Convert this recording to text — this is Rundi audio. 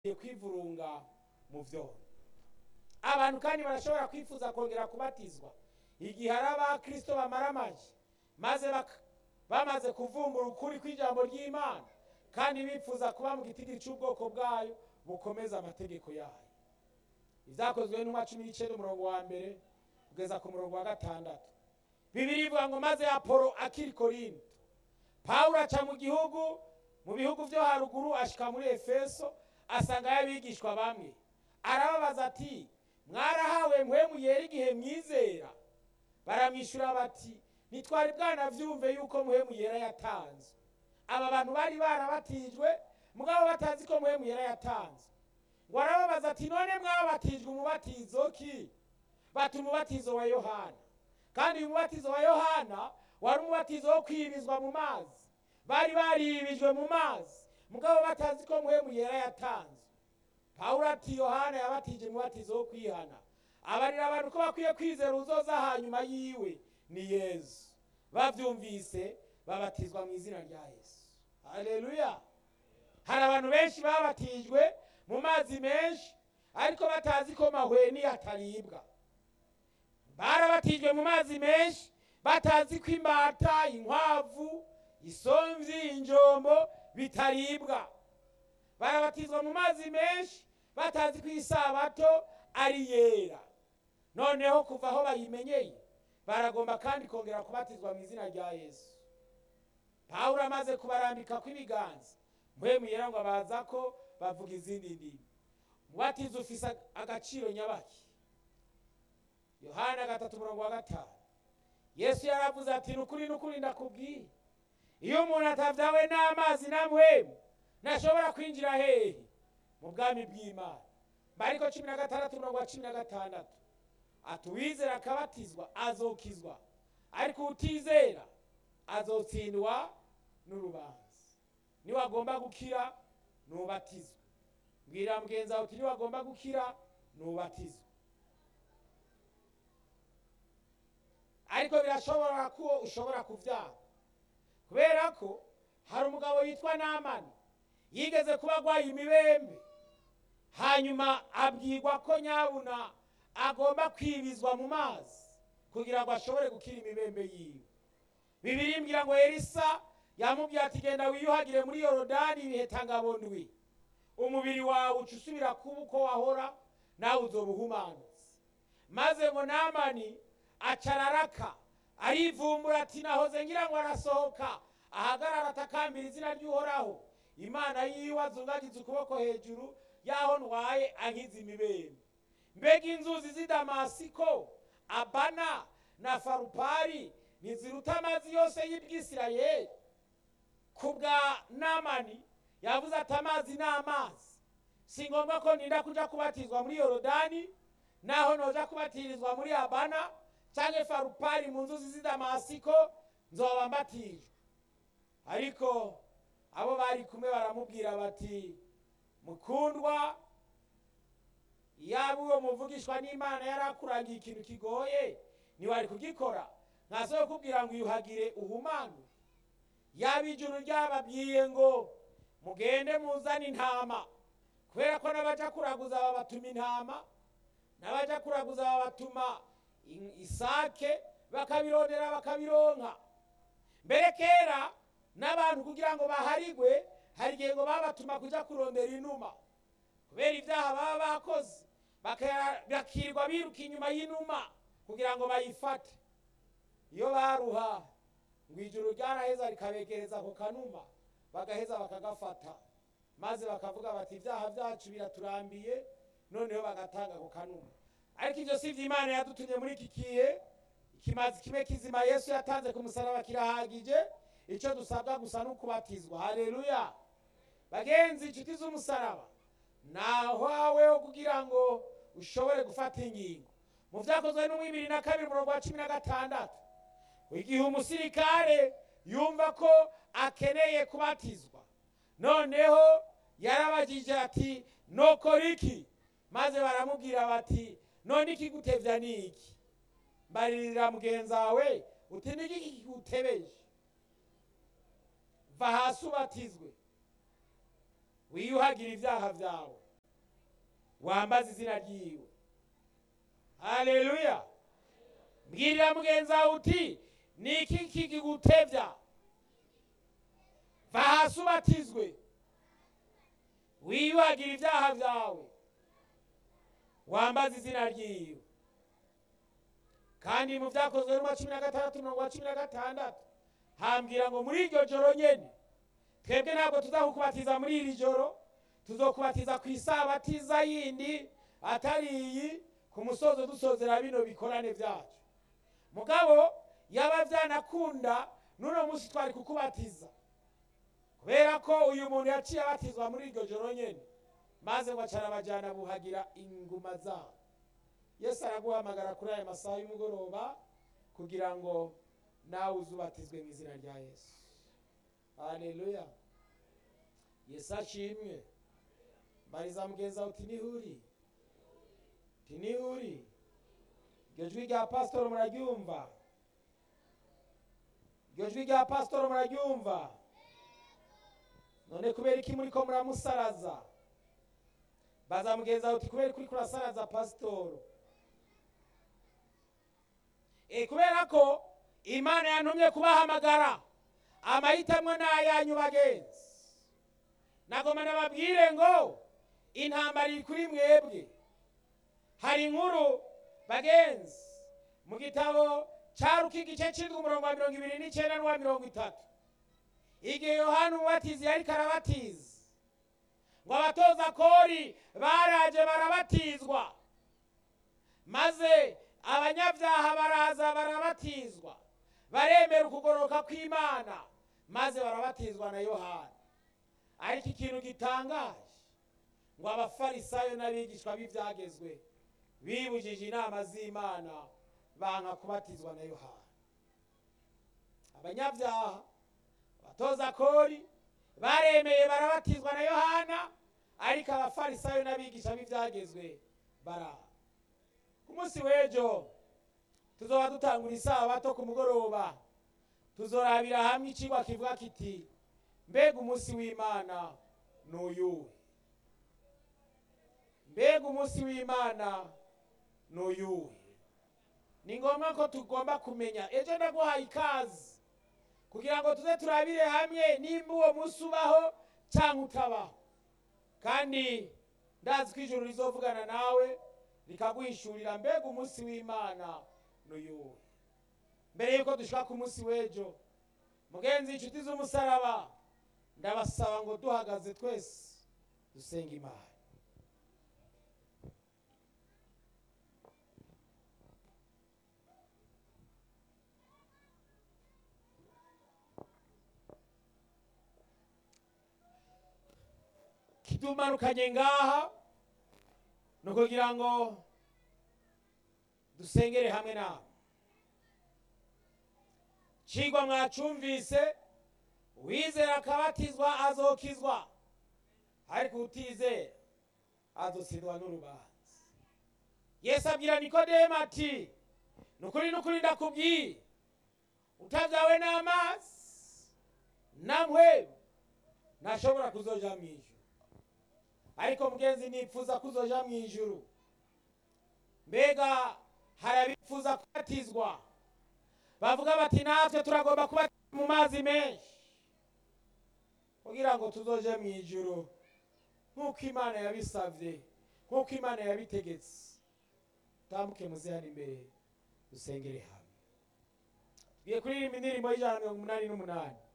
kwivurunga mu vyondo abantu kandi barashobora kwifuza kongera kubatizwa igihe hari abakristo bamaramaje maze baka- bamaze kuvumbura ukuri kw'ijambo ry'imana kandi bifuza kuba mu gitigiri cy'ubwoko bwayo bukomeza amategeko yayo ibyakozwe n'intumwa cumi n'icenda umurongo wa mbere kugeza ku murongo wa gatandatu bibiri ivuga ngo maze apolo akiri korinto pawulo aca mu gihugu mu bihugu vyo haruguru ashika muri efeso asangayo abigishwa bamwe arababaza ati mwarahawe mpwemu yera igihe mwizera baramwishyura bati ntitwari bwanavyumve yuko mpwemu yera yatanzwe aba bantu bari barabatijwe mugabo batazi ko mpwemu yera yatanzwe ngo arababaza ati none mwabatijwe umubatizo ki bati umubatizo wa yohana kandi uyu mubatizo wa yohana wari umubatizo wo kwibizwa mu mazi bari baribijwe mu mazi mugabo batazi ko mpwemu yera yatanzwe pawulo ati yohana yabatije umubatizo wo kwihana abarira abantu ko bakwiye kwizera uzoza hanyuma yiwe ni yesu bavyumvise babatizwa mu izina rya yesu haleluya hari abantu benshi babatijwe mu mazi menshi ariko batazi ko mahweni ataribwa barabatijwe mu mazi menshi batazi ko imbata inkwavu isomvyi injombo bitaribwa barabatizwa mu mazi menshi batazi ko isabato ari yera noneho kuva aho bayimenyeye baragomba kandi kongera kubatizwa mu izina rya yesu pawulo amaze kubarambika kw'ibiganza mpwemu yera ngo abaza ko bavuga izindi ndimi umubatizo ufise agaciro nyabaki yohana gatatu umurongo wa gatanu yesu yaravuze ati nukuri nukuri ndakubwiye iyo umuntu atavyawe n'amazi na mpwemu ntashobora kwinjira hehe mu bwami bw'imana mariko cumi na gatandatu umurongo wa cumi na gatandatu ati uwizera akabatizwa azokizwa ariko utizera azotsindwa n'urubanza niwagomba gukira nubatizwe mbwira mugenzi wawe uti niwagomba gukira nubatizwe ariko birashobora ko ushobora kuvyara kubera ko hari umugabo yitwa namani yigeze kuba agwaye imibembe hanyuma abwirwa ko nyabuna agomba kwibizwa mu mazi kugira ngo ashobore gukira imibembe yiwe bibiri mbwira ngo elisa yamubwiye ati genda wiyuhagire muri yorodani ibihe tangabondwi umubiri wawe uca usubira kuba uko wahora nawe uzoba uhumanutse maze ngo namani acararaka arivumbura ati nahoze ngira ngo arasohoka ahagarara atakambira izina ry'uhoraho imana yiwe azungagiza ukuboko hejuru yaho ntwaye ankiza imibembe mbega inzuzi z'i damasiko abana na farupari ntiziruta amazi yose y'ibwisirayeli ku bwa namani yavuze ati amazi ni amazi si ngombwa ko ninda kuja kubatizwa muri yorodani naho noja kubatirizwa muri abana canke farupari mu nzuzi z'i damasiko nzoba mbatijwe ariko abo bari kumwe baramubwira bati mukundwa yaba uwo muvugishwa n'imana yari akurangiye ikintu kigoye ntiwari kugikora ntasobe kubwira ngo uyuhagire uhumane yaba ijuru ryababwiye ngo mugende muzane intama kubera ko n'abaja kuraguza babatuma intama n'abaja kuraguza babatuma in- isake bakabirondera bakabironka mbere kera n'abantu kugira ngo baharigwe hari igihe ngo babatuma kuja kurondera inuma kubera ibyaha baba bakoze baka- bakirirwa biruka inyuma y'inuma kugira ngo bayifate iyo baruha ngo ijuru ryaraheza rikabegereza ako kanuma bagaheza bakagafata maze bakavuga bati ibyaha byacu biraturambiye noneho bagatanga ako kanuma ariko ibyo si ibyo imana yadutumye muri iki gihe ikimazi kimwe kizima yesu yatanze ku musaraba kirahagije icyo dusabwa gusa ni ukubatizwa haleluya bagenzi inshuti z'umusaraba nahaweho kugira ngo ushobore gufata ingingo mu byakozwe no bibiri na kabiri umurongo wa cumi na gatandatu igihe umusirikare yumva ko akeneye kubatizwa noneho yarabagije ati nokora iki maze baramubwira bati none ikigutevya ni iki mbaririra mugenzi wawe uti niki kigutebeje va hasi ubatizwe wiyuhagire ibyaha byawe wambaze izina ryiwe haleluya mbwirira mugenzi wawe uti ni iki kikigutevya va hasi ubatizwe wiyuhagira ibyaha byawe wambaze izina ryiwe kandi mu byakozwe n'uwa cumi na gatandatu mirongo cumi na gatandatu hambwira ngo muri iryo joro nyene twebwe ntabwo tuzakukubatiza muri iri joro tuzokubatiza ku isabatiza yindi atari iyi ku musozo dusozera bino bikorane byacu mugabo yaba byanakunda n'uno munsi twari kukubatiza kubera ko uyu muntu yaciye abatizwa muri iryo joro nyene maze ngo acara abajyana buhagira inguma zabo yesu araguhamagara kuri aya masaha y'umugoroba kugira ngo nawe uzubatizwe mu izina rya yesu haleluya yesu ashimwe mbariza mugenzi wawe uti nihuri uti nihuri iryo jwi rya pasitoro muraryumva iryo jwi rya pasitoro muraryumva none kubera iki muri ko muramusaraza baza mugenzi wawe uti kubera kuri kurasaraza pasitoro e kubera ko imana yantumye kubahamagara amahitamo ni ayanyu bagenzi nagoma nababwire ngo intambara iri kuri mwebwe hari inkuru bagenzi mu gitabo cya ruka igice cy'indwi umurongo wa mirongo ibiri n'icyenda n'uwa mirongo itatu igihe yohani umubatizi yari karabatiza ngo abatoza kori baraje barabatizwa maze abanyabyaha baraza barabatizwa baremera ukugoroka kw'imana maze barabatizwa na yohani ariko ikintu gitangaje ngo abafarisayo n'abigishwa b'ibyagezwe bibujije inama z'imana banga kubatizwa na yohani abanyabyaha abatoza kori baremeye barabatizwa na yohana ariko abafarisayo n'abigisha b'ibyagezwe baraha ku munsi w'ejo tuzoba dutangura isabato ku mugoroba tuzorabira hamwe ikigwa kivuga kiti mbega umunsi w'imana ni uyuwe mbega umunsi w'imana ni uyuwe ni ngombwa ko tugomba kumenya ejo ndaguhaye ikaze kugira ngo tuze turabire hamwe nimba uwo munsi ubaho cyangwa utabaho kandi ndazi ko ijuru rizovugana nawe rikaguhishurira mbega umunsi w'imana n'uyuwe mbere y'uko dushaka ku munsi w'ejo mugenzi inshuti z'umusaraba ndabasaba ngo duhagaze twese dusenga imana kidumanukanye ngaha ni ukugira ngo dusengere hamwe nawe cigwa mwacumvise uwizera akabatizwa azokizwa ariko utizera azotsindwa n'urubanza yesu abwira nikodemu ati nukuri nukuri ndakubwiye utabyawe n'amazi na mpwemu ntashobora kuzoja mu ijuru ariko mugenzi nipfuza kuzoja mu ijuru mbega hari abifuza kubatizwa bavuga bati natwe turagomba kuba mu mazi menshi kugira ngo tuzoje mu ijuru nk'uko imana yabisabye nk'uko imana yabitegetse tambuke muze hano imbere dusengere hamwe tugiye kuririmba indirimbo y'ijana na mirongo umunani n'umunani